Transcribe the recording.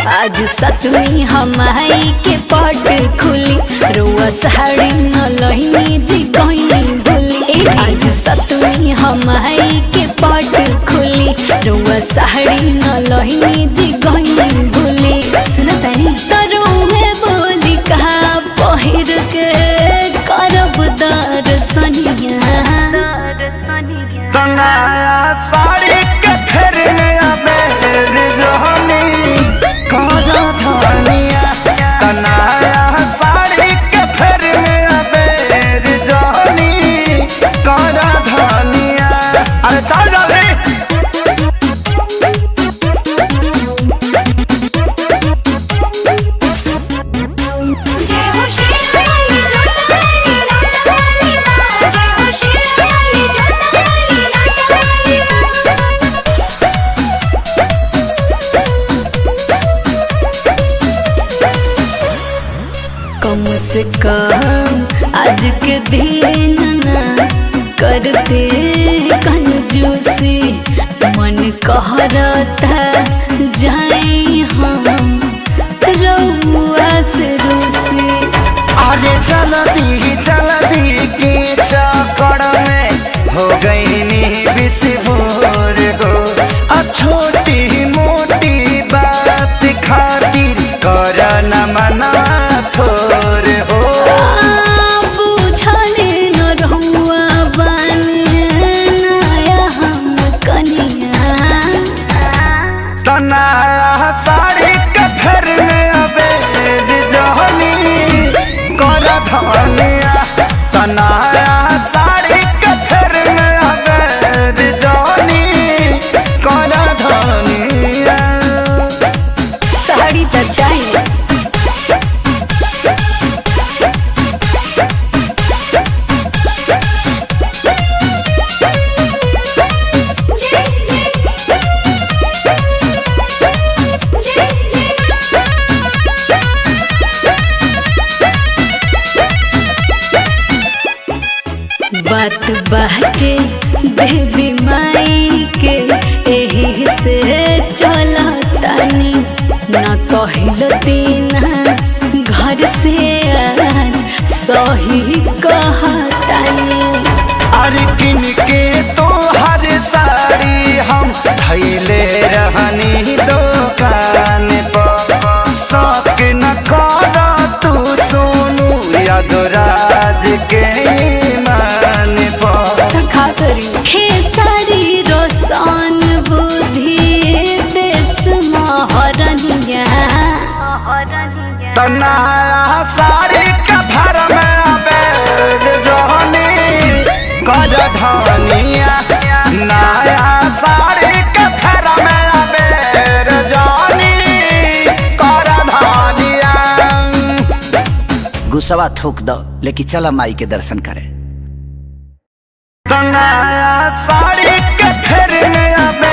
आज सतमी हमाई के पट खुली रुआ साड़ी न लहिनी जी गईनी भूली आज सतमी हमाई के पट खुली रुआ साड़ी न लहिनी जी गईनी भूली सुन तानी तरुए बोली कहा पहिर के करब दर्शनिया तनाया साड़ी के फेर में अबेर जहनी करा धनिया तनाया साड़ी के फेर में अबेर जहनी करा धनिया अरे चल जल्दी जय हो शेराली जोतावाली लाटावाली माँ जय हो शेराली जोतावाली लाटावाली माँ कम से कम आज के दिन ना करते कंजूसी मन कहरता जाए हम रउआ से रूसी अरे चलती चलती के चक्कर में हो गई नी बिस्फोर गो अब छोटी मोटी बात खातिर कर न मना थोर हो बुझले न रहुआ बनाया हम कनिया तना साड़ी के फेर में अबे जहनी कर धनिया तना साड़ी के फेर में अबे जहनी कर धनिया साड़ी तो चाहिए जय जय जय जय बात बाटे बेबी माई के एही से चलतानी न कहल दीना घर से आज सही कहतानी अरे किन के तो हर साड़ी हम धैले रहनी दुकान पर शौक न कर तू सोनू यादराज के ईमान पर खा करी खेसारी रोशन बुद्धि देश महरनिया तनाया साड़ी के भर में अबेर रहनी कर धनिया नया साड़ी के भर में अबेर जानी कर धनिया गुस्सावा थूक दो लेकिन चला माई के दर्शन करे तनाया साड़ी के फेर में अब